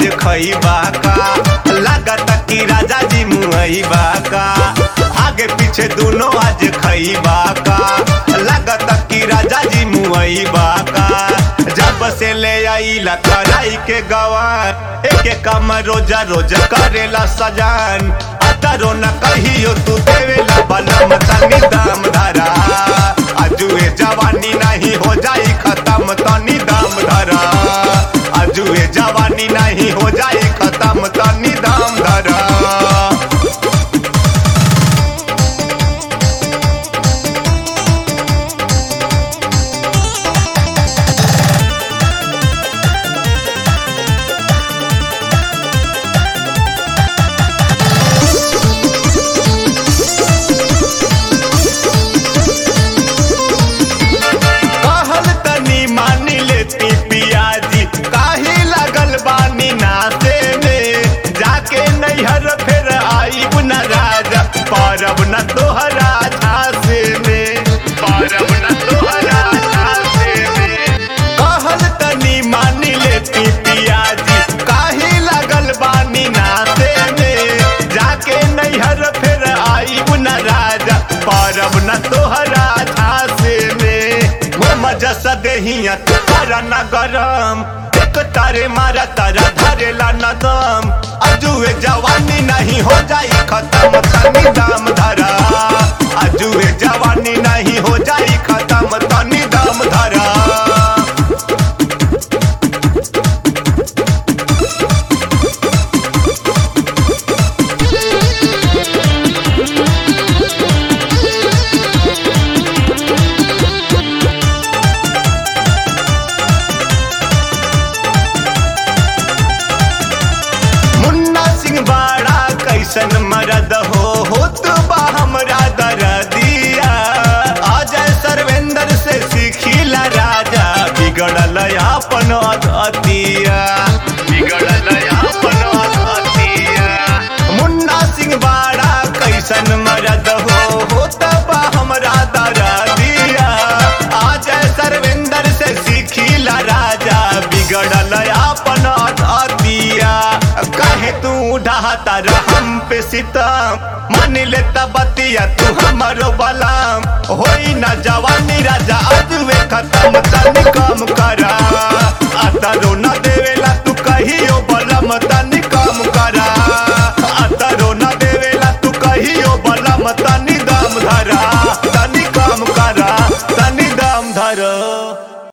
खइबा का लागत कि राजा जी मुहैबा का आगे पीछे दोनों आज खइबा का लागत कि राजा जी मुहैबा का जब से ले आईला कराई के गवान एक एक काम रोजा रोज करेला सजान अतरो न कहियो तू देवेला बनम तनी दाम धरा अजुए जवानी नहीं हो जाई खत्म तनी दाम धरा अजुए जवानी नहीं हो जाई खत्म तनी दाम धरा कहल तनी मानी लेती पियाजी काहे लगल बानी नाचे में जाके नैहर फिर आईब न राजा परब न तोहरा झांसे में परब न तोहरा झांसे में कहल तनी मानी लेती पियाजी काहे लगल बानी नाचे में जाके नैहर फिर आईब न राजा परब न तोहरा झांसे में वो मजा सदेहिया तारा न गरम एक तारे मारा तारा धरेला न दम अजुए जवानी नहीं हो जाई खत्म तनी दाम धरा अजुए जवानी नहीं हो जाई खत्म तनी दाम धरा मुन्ना सिंह बाड़ा कैसन मरद हो होत बा हमरा दरदिया अजय सर्वेंद्र से सीखिला राजा बिगड़ल अपन अतिया बिगड़ल अपन अतिया मुन्ना सिंह बाड़ा कैसन मरद हो होत बा हमरा दरदिया अजय सर्वेंद्र से सीखिला राजा बिगड़ल अपन अतिया काहे तू ढाता हम पे सितम मान ले बतिया तू हमरो बलाम होई ना जवानी राजा अजुए खत्म तनी कम करा अतरो न देवेला तू कहियो बलम तनी कम करा अतरो न देवेला तू कहियो बलम तनी